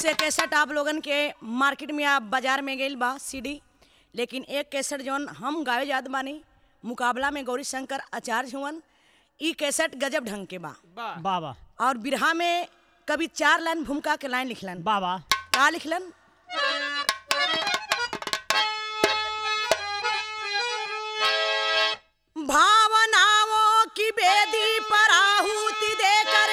से कैसेट आप लोगन के मार्केट में या बाजार में गईल बा सीडी लेकिन एक कैसेट जौन हम गावे जात बानी मुकाबला में गौरी शंकर आचार्य हुवन ई कैसेट गजब ढंग के बा बाबा और बिरहा में कभी चार लाइन भूमिका के लाइन लिखलन बाबा का लिखलन भावनाओं की बेदी पर आहुति देकर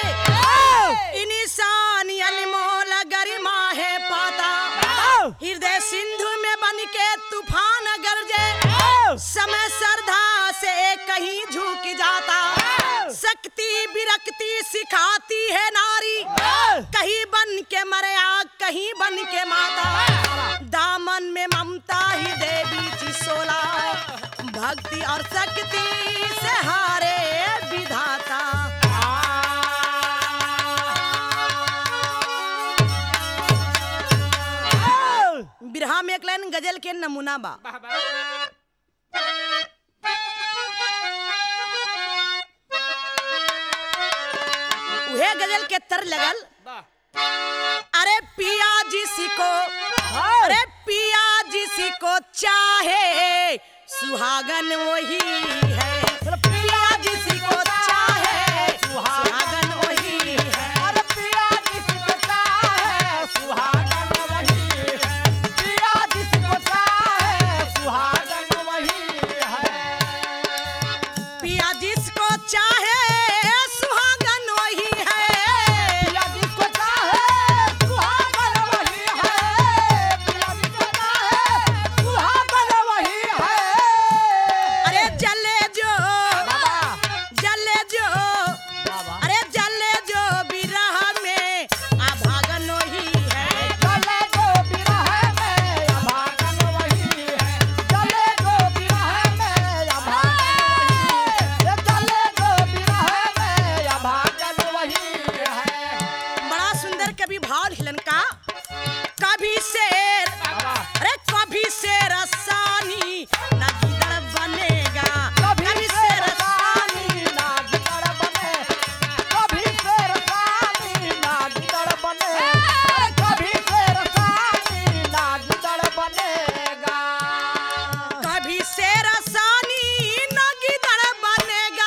इंसान अनमोल गरिमा है पाता हृदय सिंधु में बन के तूफान गरजे समय श्रद्धा से कहीं झुक जाता शक्ति विरक्ति सिखाती है नारी कहीं बन के मरया कहीं बन के माता दामन में ममता ही देवी जी सोला भक्ति और शक्ति से हारे विधाता बिरहा में एक लाइन गजल के नमूना बा उहे गजल के तर लगल अरे पिया जिसी को अरे पिया जिसी को चाहे सुहागन वही है पिया जिसी को चाहे सुहागन वही है पिया जिसको चाहे सुहागन वही है अरे जले जो जले जो अरे जले जो बिरह में आभागन वही है बड़ा सुंदर कवि भाव लिखलन का कभी शेर अरे कभी शेर सानी ना गिदड़ बनेगा कभी शेर सानी कभी शेर सानी ना गिदड़ बनेगा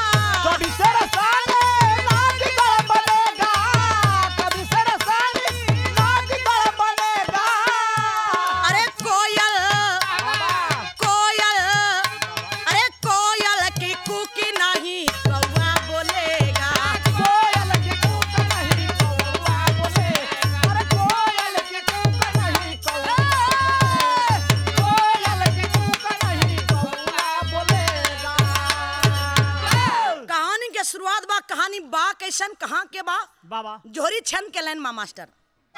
अरे कोयल कोयल अरे कोयल की कुकी नहीं कौवा बोलेगा कहानी के शुरुआत बा कहानी बा कैसन कहाँ के बा बाबा जोहरी छंद के लाइन मा मास्टर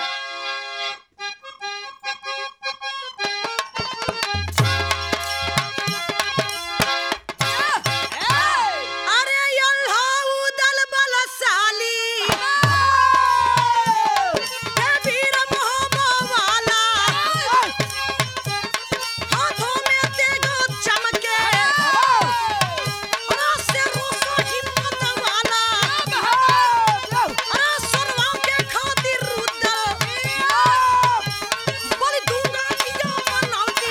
अरे यल्हा उदल बलशाली हे वीर मोहबा वाला हाथों में तेगो चमके अरे से रोसो हिम्मत वाला अरे सुनवा के खातिर रुदल बोली दूंगा किया मनौती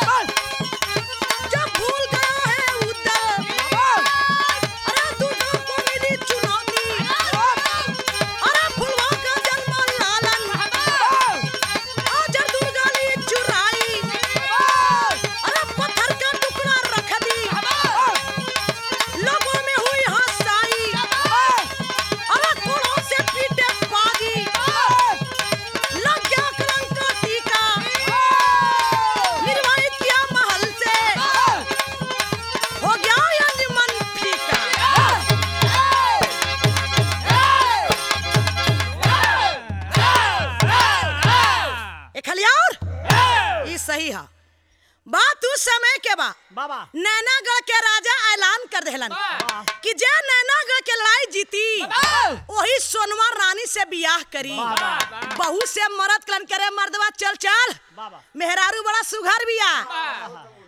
जब भूल गया है उदल अरे दुर्गा को मिली चुनौती अरे फुलवा का जन्म लालन आजर दुर्गा ली चुराई अरे पत्थर का टुकड़ा रख दी लोगों में हुई हंसाई अरे कोड़ों से पीटे पागी लग गया कलंक का टीका निर्वाहित किया महल से हो गया अंजमन फीका एक खलियार ये सही है बात उस समय के बा बाबा नैनागढ़ के राजा ऐलान कर देहलन कि जे नैनागढ़ के लड़ाई जीती वही सोनवा रानी से बियाह करी बहू से मरद कलन करे मर्दवा चल चल बाबा मेहरारू बड़ा सुघर बिया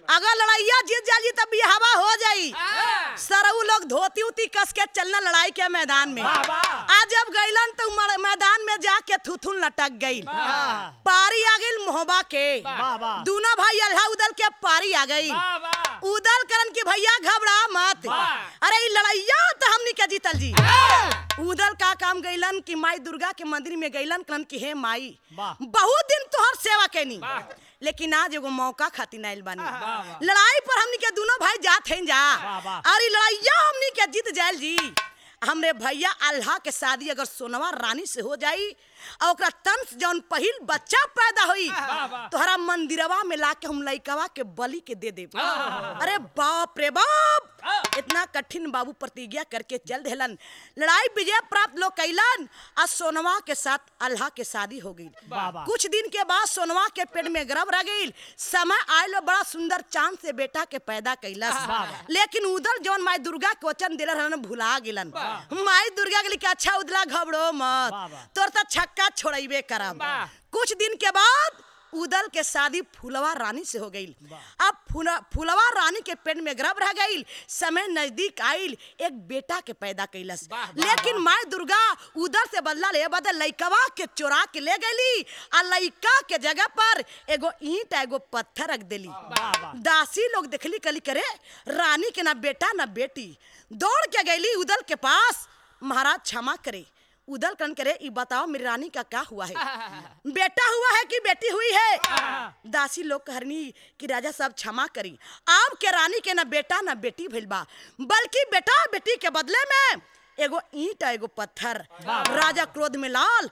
अगर लड़ाइया जीत जाली तब बिहावा हो जाई सरऊ लोग धोती उती कस के चलना लड़ाई के मैदान में वाह, वाह। आज जब गईलन तो मर- मैदान में जाके थुथुन लटक गई पारी आ गई मोहबा के वाह, वाह। दूना भाई अल्लाह उदल के पारी आ गई उदल करन की भैया घबरा मत वाह। अरे ई लड़ाइया तो हमनी के जीतल जी उदल का काम गईलन कि माई दुर्गा के मंदिर में गईलन कहन कि हे माई वाह। बहुत दिन तोहर सेवा कैनी वाह। लेकिन आज एगो मौका खातिर आइल बानी वाह, वाह। लड़ाई पर हमनी के दोनों भाई जात हैं जा वाह, वाह। और ई लड़ाइया हमनी के जीत जायल जी हमरे भैया अल्लाह के शादी अगर सोनवा रानी से हो जाई और ओकरा तन से जौन पहिल बच्चा पैदा होई वाह, वाह। तोहरा मंदिरवा में लाके हम लइकवा के बलि के दे देब अरे बाप रे बाप इतना कठिन बाबू प्रतिज्ञा करके चल देलन लड़ाई विजय प्राप्त लोग कैलन और सोनवा के साथ अल्लाह के शादी हो गई वाह, वाह। कुछ दिन के बाद सोनवा के पेट में गर्भ रह गई समय आयल बड़ा सुंदर चांद से बेटा के पैदा कैलस वाह, वाह। लेकिन उधर जौन माई दुर्गा के वचन दिल रहन भुला गेलन माई दुर्गा के लिखे अच्छा उदला घबरो मत वाह, वाह। तोर तो छक्का छोड़ेबे करब वाह। कुछ दिन के बाद उदल के शादी फुलवा रानी से हो गई अब फुला- फुलवा रानी के पेट में गर्भ रह गई समय नजदीक आइल एक बेटा के पैदा कैलस वाह, वाह, लेकिन माई दुर्गा उधर से बदला ले बदल लइकवा के चोरा के ले गईली आ लइका के जगह पर एगो ईंट एगो पत्थर रख देली वाह, वाह। दासी लोग देखली कली करे रानी के ना बेटा ना बेटी दौड़ के गईली उदल के पास महाराज क्षमा करे उदल कन करे ई बताओ मेरी रानी का क्या हुआ है बेटा हुआ है कि बेटी हुई है दासी लोग कहरनी कि राजा साहब क्षमा करी आप के रानी के ना बेटा ना बेटी भइल बा बल्कि बेटा बेटी के बदले में एगो ईंट एगो पत्थर राजा क्रोध में लाल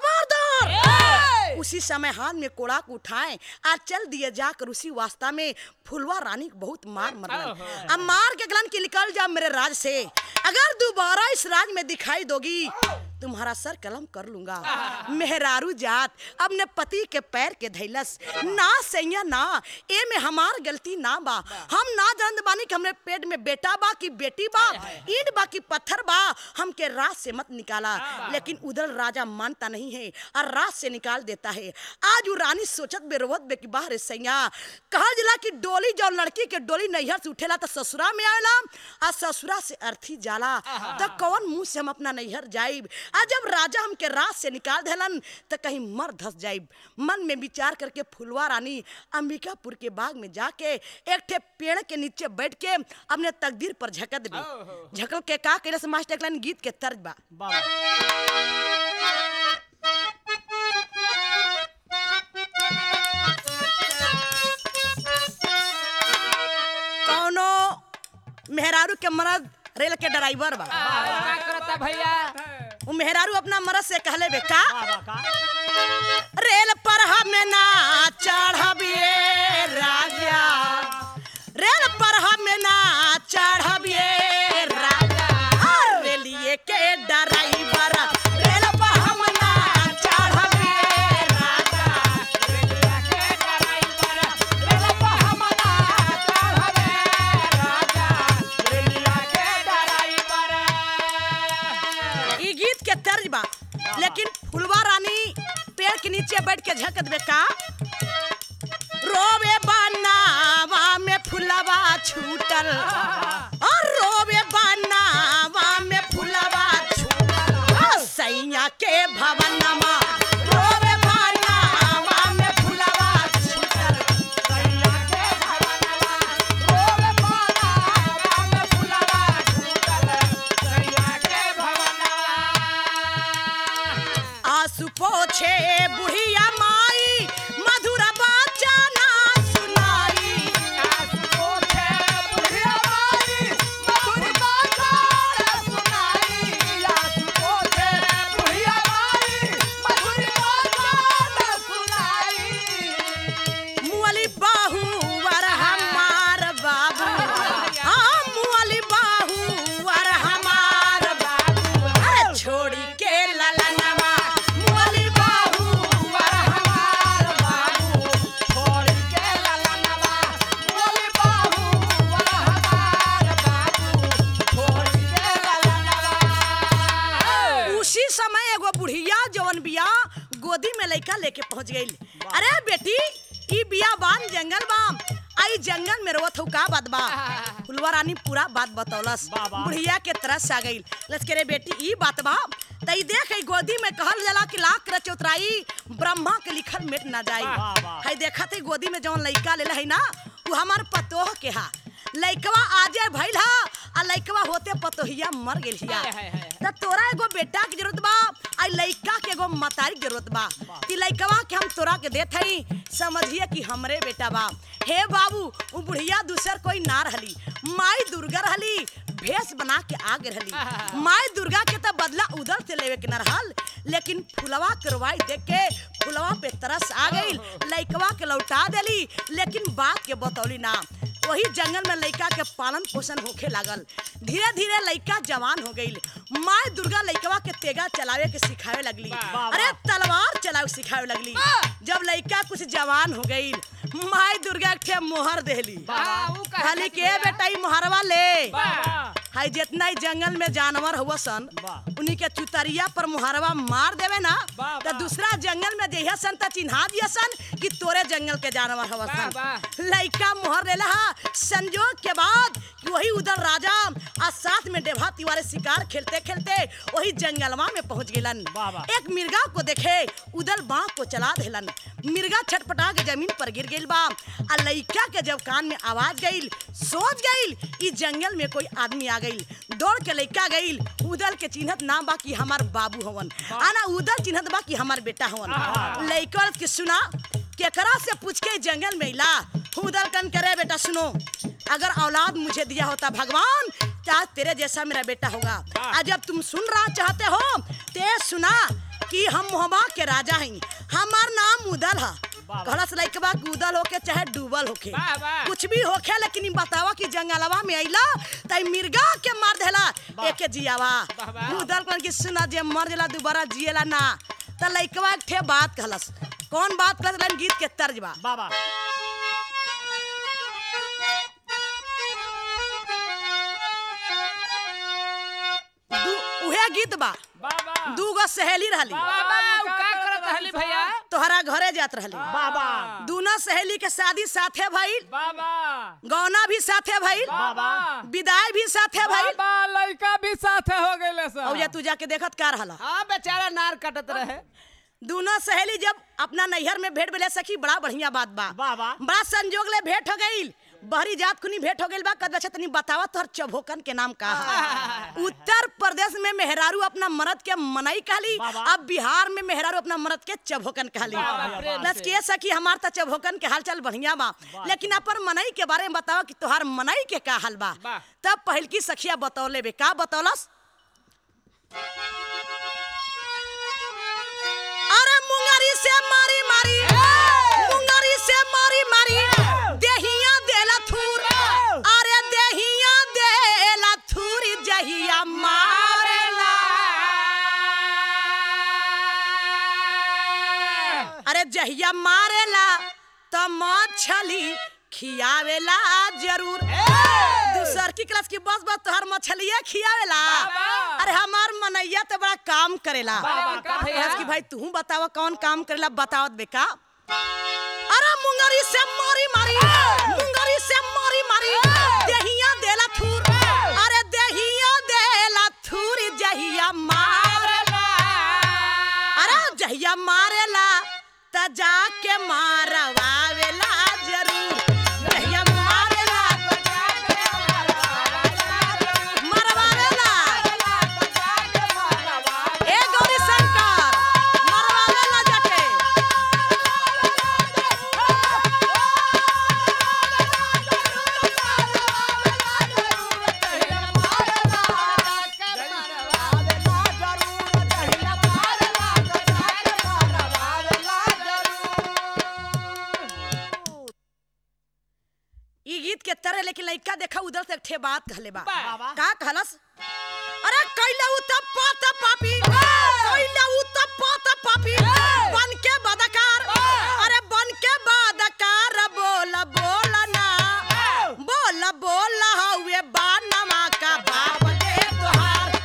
खबरदार उसी समय हाथ में कोड़ा को उठाए आज चल दिए जाकर उसी वास्ता में फुलवा रानी को बहुत मार मरलन अब मार के गलन की निकल जा मेरे राज से अगर दोबारा इस राज में दिखाई दोगी तुम्हारा सर कलम कर लूंगा मेहरारू जात अपने पति के पैर के धैलस ना सैया ना ए में हमार गलती ना बा हम ना जानत बानी कि हमरे पेट में बेटा बा कि बेटी बा ईंट बा कि पत्थर बा हमके राज से मत निकाला लेकिन उधर राजा मानता नहीं है और राज से निकाल देता है आज वो रानी सोचत बे रोवत बे कि बाहर सैया कहा जिला कि डोली जो लड़की के डोली नैहर से उठेला तो ससुरा में आवेला आ ससुरा से अर्थी जाला तो कौन मुंह से हम अपना नैहर जाइब आ जब राजा हमके राज से निकाल देलन तो कहीं मर धस जाइब मन में विचार करके फुलवा रानी अंबिकापुर के बाग में जाके एक ठे पेड़ के नीचे बैठ के अपने तकदीर पर झकत भी झकल के का करे से मास्टर एक लाइन गीत के तर्ज बा बाबा कौनो मेहरारू के मरद रेल के ड्राइवर बा का करता भैया वो मेहरारू अपना मरद से कहले बे का बाबा का रेल पर हमें ना चढ़बिए राजा रेल पर हमें ना चढ़बिए राजा हर रेलिए के ड्राइवर रेल पर हम ना चढ़बिए राजा रेलिया के ड्राइवर रेल पर हम ना चढ़बे राजा रेलिया के ड्राइवर ई गीत के तर्ज बा लेकिन फुलवा रानी पेड़ के नीचे बैठ के झकत बे का रोवे बनावा में फुलवा छूटल और रोवे बनावा में फुलवा छूटल आ, सैया के भवनमा रोवे बनावा में फुलवा छूटल सैया के भवनवा रोवे पाला राम फुलवा छूटल सैया के भवनवा आंसू पोछे बुढ़िया माई मधुर बाचा ना सुनाई आस पोछे बुढ़िया माई मधुर बाजार सुनाई आस पोछे बुढ़िया माई मधुर बाजार सुनाई मुअली बाहू वर हमार बाबू हाँ मुअली बाहू वर हमार बाबू अरे छोड़ी के ललनवा मुअली बाहू वर हमार बाबू छोड़ के ललनवा बोली बाहू वाला हमार बाबू छोड़ के ललनवा उसी समय एगो बुढ़िया जवन बिया गोदी में लइका लेके पहुंच गई अरे बेटी ई बिया बान जंगल बा आई जंगल में रोवत हो का बात बा फुलवा रानी पूरा बात बतौलस बा, बा। बुढ़िया के तरस आ गई लचके रे बेटी ई बात बा तई देख ई गोदी में कहल जाला कि लाख कर चौतराई ब्रह्मा के लिखल मिट ना जाई बा, बा। हई देखत हई गोदी में जौन लइका लेले हई ना उ हमार पतोह के हा लइकवा आजे भइल हा आ लइकवा होते पतोहिया मर गेल हिया हाय, हाय, हाय। त तोरा एगो बेटा के जरूरत बा आ लइका के एगो मतारी के जरूरत बा ती लइकवा के हम तोरा के देत हई समझिए कि हमरे बेटा बा हे बाबू उ बुढ़िया दूसर कोई ना रहली माई दुर्गा रहली भेष बना के आगे रहली माई दुर्गा के त बदला उधर से लेवे के न रहल लेकिन फुलवा करवाई देख के फुलवा पे तरस आ गई लइकवा के लौटा देली लेकिन बात के बतौली ना वही जंगल में लइका के पालन पोषण होखे लागल धीरे धीरे लइका जवान हो गई माई दुर्गा लइकवा के तेगा चलावे के सिखावे लगली वाह, अरे तलवार चलावे सिखावे लगली जब लइका कुछ जवान हो गई माई दुर्गा एक ठे मोहर देली वाह, ऊ काहे खाली खातिर के भैया? बेटा ई मोहरवा ले वाह। हाय जितना ही जंगल में जानवर हुआ सन वाह। उन्हीं के चुतरिया पर मुहरवा मार देवे ना वाह, तो वाह। दूसरा जंगल में जइहा सन त चिन्हा दिया सन कि तोरे जंगल के जानवर हवा वाह, सन वाह। लइका मुहर ले लहा संजोग के बाद कि वही उधर राजा आ साथ में डेभा तिवारी शिकार खेलते खेलते वही जंगलवा में पहुंच गेलन वाह, वाह। एक मिर्गा को देखे उधर बाँह को चला देलन मिर्गा छटपटा के जमीन पर गिर गइल बा आ लइका के जब कान में आवाज गइल सोच गइल ई जंगल में कोई आदमी आ गइल दौड़ के लइका गइल उदल के चिन्हत ना बा कि हमार बाबू हवन आना उदल चिन्हत बा कि हमार बेटा हवन लइका के सुना केकरा से पूछ के जंगल में इला उदल कन करे बेटा सुनो अगर औलाद मुझे दिया होता भगवान तो आज तेरे जैसा मेरा बेटा होगा आज जब तुम सुन रहा चाहते हो ते सुना कि हम मोहबा के राजा हैं हमार नाम उदल है कहलस लइकबा कि उदल होके चाहे डूबल होके वाह, वाह। कुछ भी होखे लेकिन ई बतावा कि जंगलवा में अइला तई मिर्गा के मार देला एके जियावा वाह, वाह। उदल कहन कि सुना जे मर जाला दोबारा जिएला ना त लइकवा एक ठे बात कहलस कौन बात कहलस लन गीत के तर्ज बा बाबा दू उहे गीत बा बाबा दूगो सहेली रहली बाबा ऊ का करत रहली भैया तोहरा घरे जात रहली बाबा दोनों सहेली के शादी साथे भइल बाबा गौना भी साथे भइल बाबा विदाई भी साथे भइल बाबा लड़का भी साथे हो गइले सब और ये तू जाके देखत का रहला हाँ बेचारा नार कटत रहे दोनों सहेली जब अपना नैहर में भेंट मिले सखी बड़ा बढ़िया बात बा वाह, वाह। बड़ा संजोग ले भेंट हो गई बहरी जात खुनी भेंट हो गई बा कद अच्छा तनी बतावा तोहर चभोकन के नाम का है उत्तर प्रदेश में मेहरारू अपना मर्द के मनई कहली वाह, वाह। अब बिहार में मेहरारू अपना मर्द के चभोकन कहली वाह, वाह, प्रेम बस से। के सखी हमार त चभोकन के हालचाल बढ़िया बा लेकिन अपन मनई के बारे में बतावा कि तोहार मनई के का हाल बा वाह। तब पहिल की सखिया बतौले बे का बतौलस अरे मुंगरी से मारी मारी मुंगरी से मारी मारी देहिया देला थूर अरे देहिया देला थूर जहिया मारेला अरे जहिया मारेला त मछली खियावेला जरूर दूसर की क्लास की बस बस तोहर मछलिया खियावेला बाबा। अरे हमार मनैया तो बड़ा काम करेला बाबा, का भैया? कहलस कि भाई तू बतावा कौन काम करेला बतावत बेका अरे मुंगरी से मारी मारी मुंगरी से मारी मारी देहिया देला थूर अरे देहिया देला थूर जहिया मारेला अरे जहिया मारेला त जाके मारवावेला जरूर जहिया मारेला मरवावेला ए गौरी शंकर मरवावेला जाके ई गीत के तरह लेकिन लइका देखा उधर से एक ठे बात कहले बा बा। का कहलस अरे कैला उ त पात पापी कैला उ त पात पापी बन के बदकार अरे बन के बदकार बोल बोल ना बोल बोल हउए बानमा का बाप दे तोहार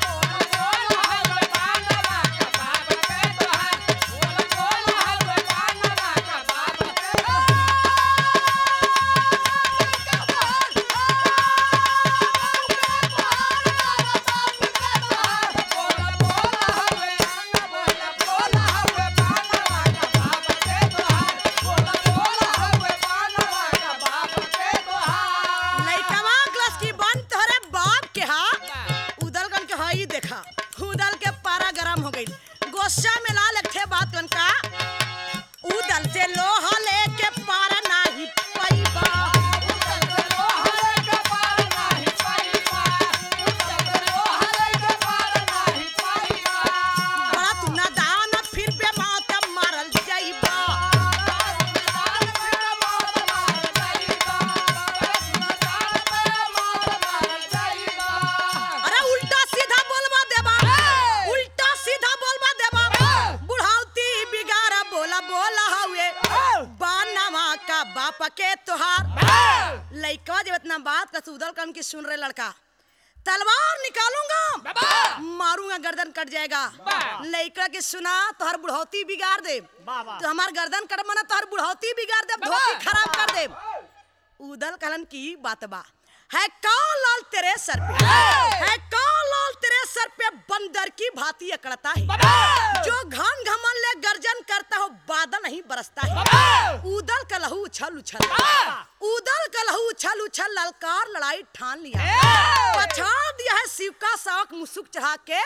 जब इतना बात का उदल कन की सुन रहे लड़का तलवार निकालूंगा मारूंगा गर्दन कट जाएगा लड़का के सुना तोहर बुढ़ौती बिगाड़ दे तो हमार गर्दन कट मना तोहर बुढ़ौती बिगाड़ दे धोती खराब कर दे उदल कहलन की बात बा है कौन लाल तेरे सर पे है कौन लाल तेरे सर पे बंदर की भांति अकड़ता है जो घन घमन ले गर्जन करता हो बादल नहीं बरसता है उदल का लहू उछल उछल उदल का लहू उछल उछल ललकार लड़ाई ठान लिया पछाड़ दिया है शिव का सावक मुसुक चढ़ा के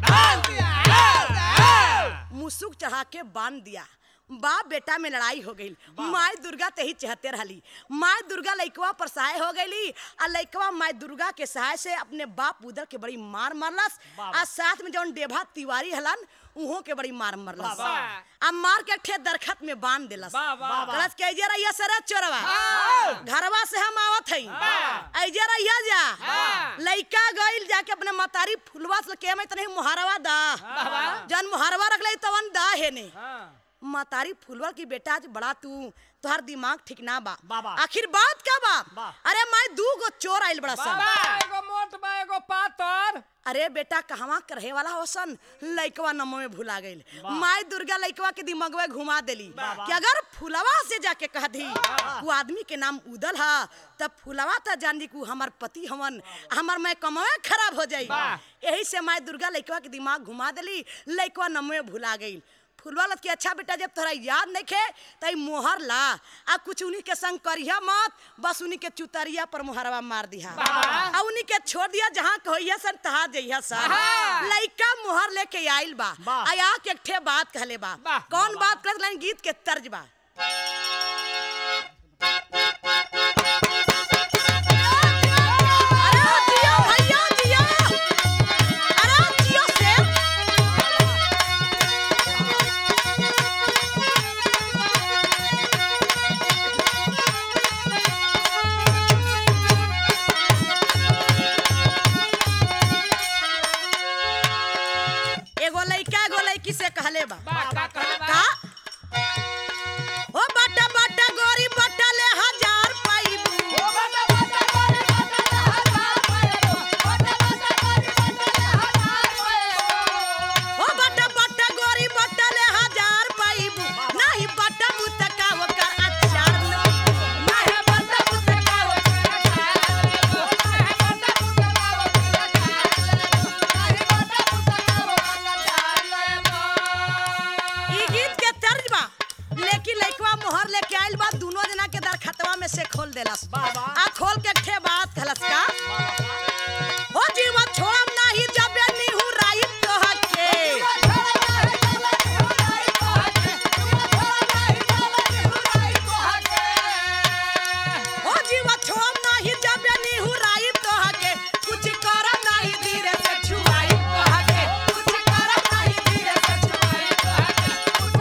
मुसुक चढ़ा के बांध दिया बाप बेटा में लड़ाई हो गई माई दुर्गा ते ही चहते रहली माई दुर्गा लइकवा पर सहाय हो गईली आ लइकवा माई दुर्गा के सहाय से अपने बाप उदर के बड़ी मार मारलस आ साथ में जौन डेभा तिवारी हलन उहो के बड़ी मार मारलस वाह। आ मार के ठे दरखत में बांध देलस वाह, वाह, वाह। कलस के जे रहिया सरे चोरवा घरवा से हम आवत हई वाह। ऐजे रहिया जा वाह। लइका गइल जाके अपने मतारी फुलवा से के में तने मुहारवा दा वाह। जन मुहारवा रख ले तवन दा है ने हाँ। मतारी फुलवा की बेटा आज बड़ा तू तुहार दिमाग ठीक ना बा बाबा। आखिर बात का बा बा। अरे मैं दू गो चोर आइल बड़ा सन बा एगो मोट बा एगो पातर अरे बेटा कहवा रहे वाला हो सन लइकवा नमो में भुला गइल माई दुर्गा लइकवा के दिमागवा घुमा देली कि अगर फुलवा से जाके कह दी वो आदमी के नाम उदल हा तब फुलवा त जान दी कि उ हमार पति हवन हमार मैं कमावे खराब हो जाई वाह। यही से माई दुर्गा लइकवा के दिमाग घुमा देली लइकवा नमो में भुला गइल फुलवा लत के अच्छा बेटा जब तोरा याद नहीं खे तई मोहर ला आ कुछ उन्हीं के संग करिया मत बस उन्हीं के चुतरिया पर मोहरवा मार दिया आ उन्हीं के छोड़ दिया जहाँ कहिया सन तहा जइया सन हाँ। लइका मोहर लेके आइल बा वाह। आया के एक ठे बात कहले बा वाह। कौन बात कहत लाइन गीत के तर्ज बा अरे जियो भैया जियो अरे जियो से एगो लइका एगो लइकी से कहले बा बा का कहले बा का ओ बटा बटा गोरी बटा ले हजार पाइबू ओ बटा बटा गोरी बटा ले हजार पाइबू नहीं बटा मुतका ओकर अचार नहीं बटा मुतका ई गीत के तर्ज बा लेकिन लइकवा मोहर लेके आइल बा दोनों जना के दरखतवा में से खोल देलस बाबा। आ खोल के ठे बात कहलस का हो जीवा छोड़म नाही जबे निहु राई तोह के हो जीवा छोड़म नाही जबे निहु राई तोह के कुछ करम नाही धीरे से छुआई तोह के कुछ करम नाही धीरे से छुआई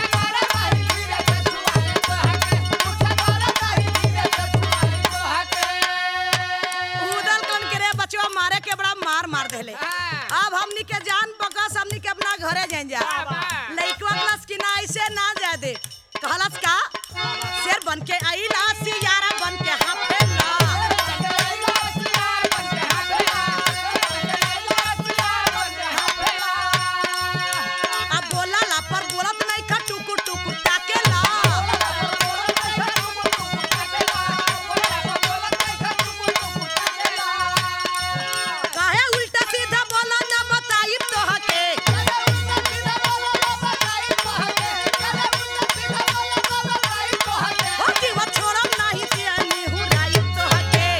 उदल कन के रे बचवा मारे के बड़ा मार मार देले हाँ। अब हमनी के जान बकस हमनी के अपना घरे जाइन जा बाबा। लइकवा क्लास की ना ऐसे ना जा दे कहलस का शेर बन के आइला सियारा बन के हाफेला अब बोला ला पर बोलत नहीं खा टुकु टुकु ताकेला काहे उल्टा सीधा बोला ना बताई तोह के हो जीवा छोड़म नाही तियानी हुराई तोह के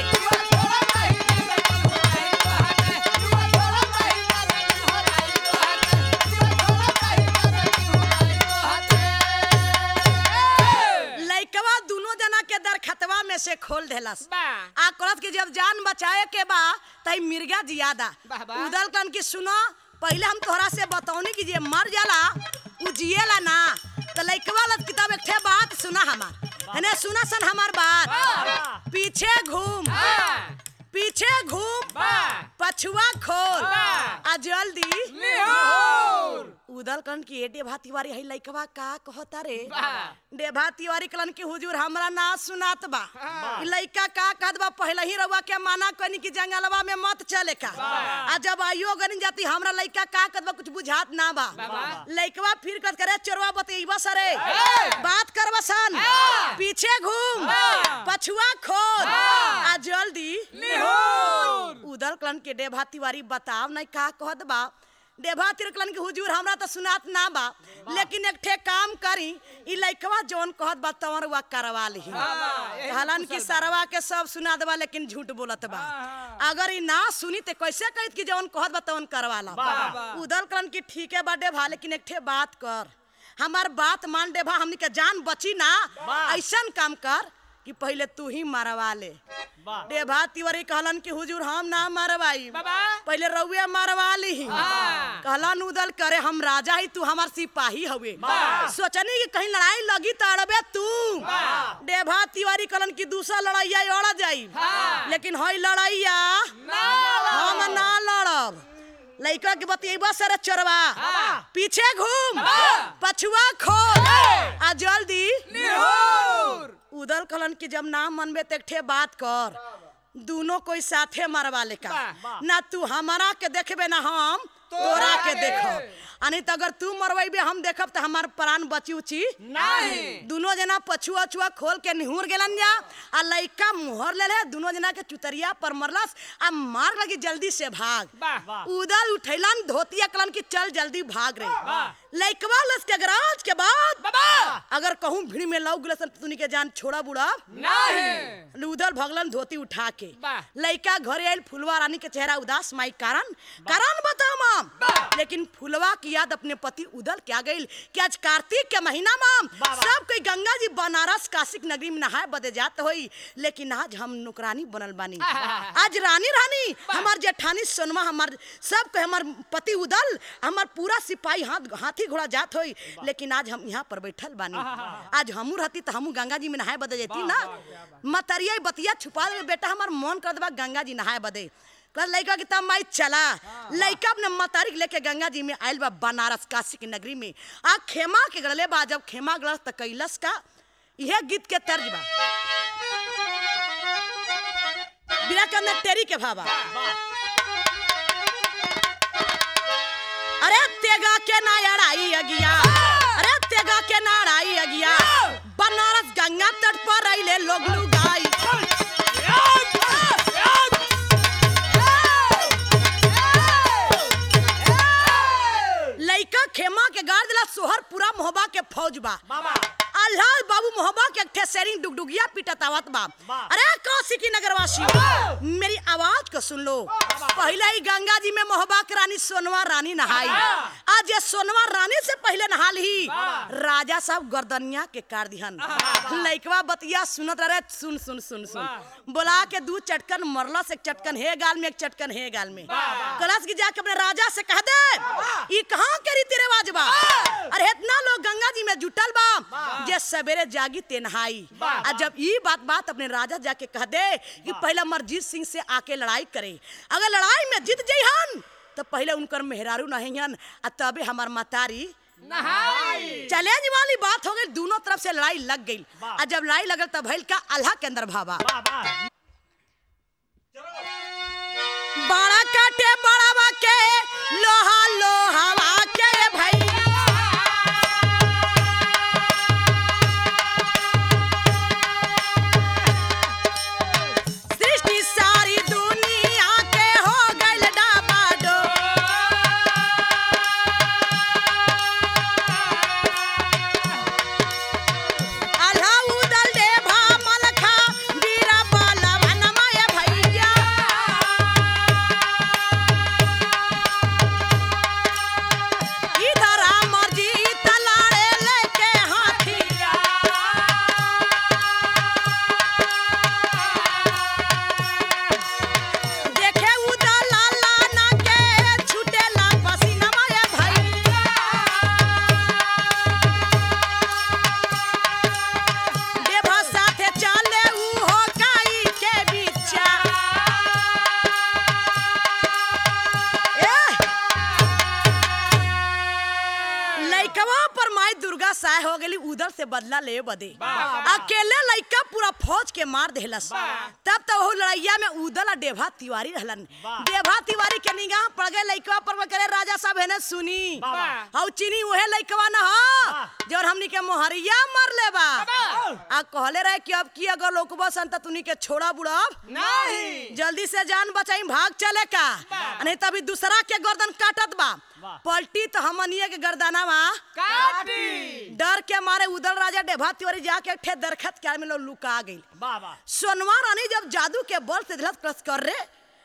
लइकवा दोनों जना के दरखतवा में से खोल देलस बा आ कहत कि जब जान बचाए के बा तई मिर्गा जियादा वाह, वाह। उदल कन की सुनो पहले हम तोहरा से बतौनी कि जे मर जाला उ जिएला ना तो लइकवा लत किताब एक ठे बात सुना हमार हने सुना सन हमार बात पीछे घूम हाँ। पीछे घूम बा पछ पछुआ खोल वाह। आ जल्दी निहोर उदल कलन की ए डेभा तिवारी है लइकवा का कहता रे वाह। डेभा तिवारी कलन की हुजूर हमरा ना सुनात बा हाँ। ई लइका का कहत बा पहले ही रउआ के माना कनी की जंगलवा में मत चले का वाह। आ जब आइयो गनी जाती हमरा लइका का कहत बा कुछ बुझात ना बा वाह। लइकवा फिर कहत करे चोरवा बतईबा सरे हाँ। बात करबा सन हाँ। पीछे घूम हाँ। पछुआ खोल हाँ। आ जल्दी निहोर उदल कलन के डेभा तिवारी बताव नहीं का कहत बा डेभा तिरकलन के हुजूर हमरा तो सुनात ना बा लेकिन एक ठे काम करी ई लइकवा जौन कहत बा तवर वा करवा ली कहलन कि सरवा के सब सुना देबा लेकिन झूठ बोलत बा हाँ। अगर ई ना सुनी ते कैसे कहत कि जौन कहत बा तवन करवा ला वाह, वाह। उदल कलन की ठीक है बा डेभा लेकिन एक ठे बात कर हमार बात मान डेभा हमनी के जान बची ना ऐसन काम कर कि पहले तू ही मरवा ले डेभा तिवारी कहलन कि हुजूर हम ना मरवाई बाबा पहले रउए मरवा ली हाँ। कहलन उदल करे हम राजा ही तू हमार सिपाही हवे वाह। सोचनी कि कहीं लड़ाई लगी तो अड़बे तू वाह। डेभा तिवारी कहलन कि दूसरा लड़ाइया अड़ जाई हाँ। लेकिन हई लड़ाइया ना हम ना लड़ब लइका के बतिएबा सर चोरवा हाँ। पीछे घूम हाँ। पछुआ खोल हाँ। आ जल्दी निहोर उदल कहलन कि जब ना मनबे तो एक ठे बात कर दोनों कोई साथे मरवा ले का वाह। ना तू हमारा के देखबे ना हम तोरा के देखब अनी तो अगर तू मरवाइबे हम देखब तो हमार प्राण बची उची नहीं दोनों जना पछुआ छुआ खोल के निहुर गेलन जा आ लइका मुहर ले ले दोनों जना के चुतरिया पर मरलस आ मार लगी जल्दी से भाग वाह उदल उठैलन धोतिया कलन की चल जल्दी भाग रहे वाह। लइकवा लस के गराज के बाद बाबा अगर कहूं भीड़ में लौक गलसन तो तुनी के जान छोड़ा बुड़ा नहीं उधर भगलन धोती उठा के वाह। लइका घरे आयल फुलवा रानी के चेहरा उदास माई कारण कारण बताओ माम वाह। लेकिन फुलवा की याद अपने पति उदल के आ गई कि आज कार्तिक के महीना माम सब कोई गंगा जी बनारस काशिक नगरी में नहाए बदे जात होई लेकिन आज हम नौकरानी बनल बानी वाह। आज रानी रानी हमार जेठानी सोनमा हमार सब के हमार पति उदल हमार पूरा सिपाही हाथ हाथी घोड़ा जात होई लेकिन आज हम यहाँ पर बैठल बानी आज हमू रहती तो हमू गंगा जी में नहाए बदे जेती ना मतरिया बतिया छुपा दे बेटा हमार मन कर देबा गंगा जी नहाए बदे कल लइका की तब माई चला लइका अपने मतारी के लेके गंगा जी में आयल बा बनारस काशी की नगरी में आ खेमा के गड़ले बा जब खेमा गड़स त कैलस का यह गीत के तर्ज बा बिना के अंदर तेरी के भावा अरे तेगा के ना अड़ाई अगिया अरे तेगा के ना अड़ाई अगिया बनारस गंगा तट पर रहिले लोग लुगाई लइका खेमा के गाड़ दिला सोहर पूरा मोहबा के फौज बा अल्लाह बाबू मोहबा के एक ठे शेरिंग डुगडुगिया पिटत आवत बा अरे काशी की नगरवासी मेरी आवाज को सुन लो पहले ही गंगा जी में मोहबा के रानी सोनवा रानी नहाई आज ये सोनवा रानी से पहले नहा ली राजा साहब गर्दनिया के कार दिहन लइकवा बतिया सुनत रहे सुन सुन सुन सुन बोला के दू चटकन मरला से एक चटकन हे गाल में एक चटकन हे गाल में कलश की जाके अपने राजा से कह दे ई कहाँ के रीति रिवाज बा अरे इतना लोग गंगा जी में जुटल बा जे सवेरे जागी ते नहाई आ जब ई बात बात अपने राजा जाके कह दे कि पहला मरजीत सिंह से आके लड़ाई करे अगर लड़ाई में जीत जइहन तो पहले उनकर मेहरारू नहियन आ तबे हमार मतारी नहाई चैलेंज वाली बात हो गई दोनों तरफ से लड़ाई लग गई और जब लड़ाई लगल तब भइल का अल्लाह के अंदर भावा बड़ा काटे बड़ावा के लोहा लोहावा के भाई सृष्टि सारी दुनिया के हो गइल डाबाडो अल्लाह उदल दे भा मलखा बीरा बाला तय हो गेली उधर से बदला ले बदे वाह। अकेले लइका पूरा फौज के मार देहलस वाह। तब तो वो लड़ैया में उदल आ डेभा तिवारी रहलन वाह। डेभा तिवारी के निगाह पड़ गए लइकवा पर करे राजा साहब हेने सुनी वाह। हौ चीनी उहे लइकवा न हो वाह। जौन हमनी के मोहरिया मर ले बा वाह। आ कहले रहे कि अब की अगर लोकबा सन त तुनी के छोड़ा बुड़ब नहीं जल्दी से जान बचाई भाग चले का वाह। नहीं तभी दूसरा के गर्दन काटत बा वाह। पलटी तो हमनिए के गर्दना वा काटी डर के मारे उदल राजा डेभा तिवारी जाके एक ठे दरखत के में लोग लुका गई बाबा सोनवा रानी जब जादू के बल से दिलत क्रस कर रे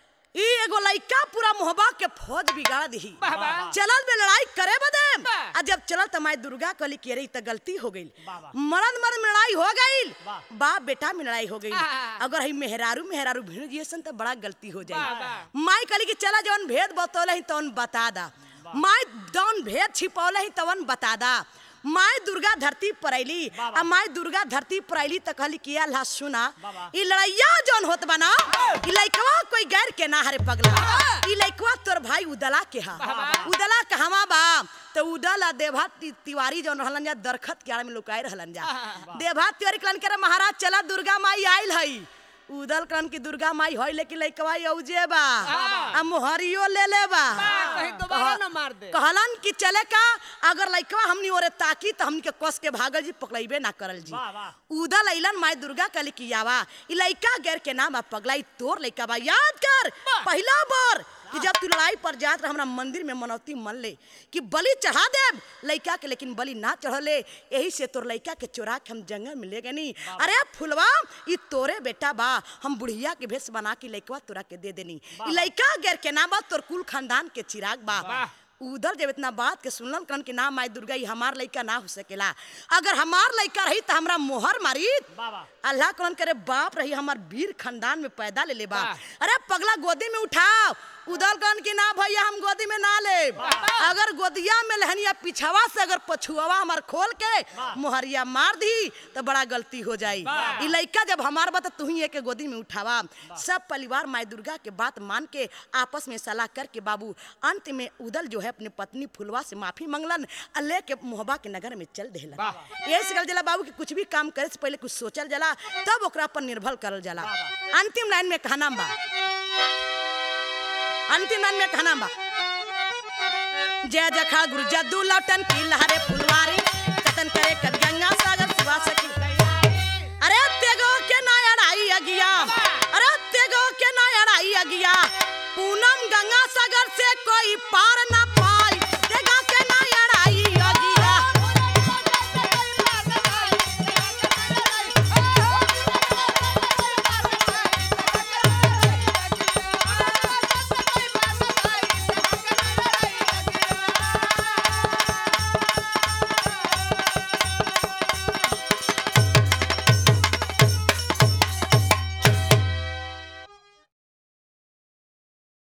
ई एगो लइका पूरा मोहबा के फौज बिगाड़ दी वाह, वाह। चलल में लड़ाई करे बदे वाह। आ जब चलल त माई दुर्गा कहली कि अरे ई त गलती हो गई वाह, वाह। मरद मरद में लड़ाई हो गई वाह। बाप बेटा में लड़ाई हो गई आह। अगर ही मेहरारू मेहरारू भिड़ जिए सन त बड़ा गलती हो वाह, जाई वाह। माई कहली कि चला जवन भेद बतौले ही तवन बता दा माई जवन भेद छिपौले ही तवन बता दा माई दुर्गा धरती पर अली वाह, वाह। आ माई दुर्गा धरती पर अली त कहली कि अल्लाह सुना वाह। ई लड़ैया जौन होत बना ई लइकवा कोई गैर के ना हरे पगला ई लइकवा तोर भाई उदला के हा वाह। उदला कहवा बा तो उदल आ देभा ति- तिवारी जौन रहलन जा दरखत के आड़ में लुकाए रहलन जा वाह। देभा तिवारी कहलन के रे महाराज चला दुर्गा माई आइल हई उदल कहलन की दुर्गा माई हई लेकिन लइकवा औजे बा वाह। आ मोहरियो ले ले बा वाह, कहीं दोबारा कह- न मार दे। कहलन कि चले का अगर लइकवा हमनी ओरे ताकी त हमनी के कस के भागल जी पकड़ैबे ना करल जी वाह, वाह। उदल अइलन माई दुर्गा कहली कि यावा ई लइका गैर के नाम आ पगलाई तोर लइका बा याद कर वाह। पहला बार कि जब तू लड़ाई पर जात रह हमरा मंदिर में मनौती मन ले कि बलि चढ़ा देब लइका के लेकिन बलि ना चढ़ले यही से तोर लइका के चोरा के हम जंगल में ले गनी अरे फुलवा ई तोरे बेटा बा हम बुढ़िया के भेष बना के लइकवा तोरा के दे देनी ई लइका गैर के नाम बा तोर कुल खानदान के चिराग बा वाह। उधर जब इतना बात के सुनलन कन के ना माई दुर्गा ई हमार लइका ना हो सकेला अगर हमार लइका रही त हमरा मोहर मारी बाबा अल्लाह कौन करे बाप रही हमार वीर खानदान में पैदा ले ले बा वाह। अरे पगला गोदी में उठाओ उधर कौन की ना भैया हम गोदी में ना ले वाह। अगर गोदिया में लहनिया पिछवा से अगर पछुआ हमार खोल के वाह। मोहरिया मार दी तो बड़ा गलती हो जाई वाह। ई लइका जब हमार बा तू ही के गोदी में उठावा सब परिवार माई दुर्गा के बात मान के आपस में सलाह करके बाबू अंत में उदल जो है अपने पत्नी फुलवा से माफी मंगलन आ लेके मोहबा के नगर में चल देहलन वाह। ये कहल जाला बाबू कि कुछ भी काम करे से पहले कुछ सोचल जाला तब ओकरा पर निर्भर करल जाला अंतिम लाइन में कहना बा अंतिम लाइन में कहना बा जय जखा गुरु जद्दू लौटन की लहरे फुलवारी कतन करे कद गंगा सागर सिवा सकी अरे तेगो के ना अड़ाई अगिया अरे तेगो के ना अड़ाई अगिया पूनम गंगा सागर से कोई पार ना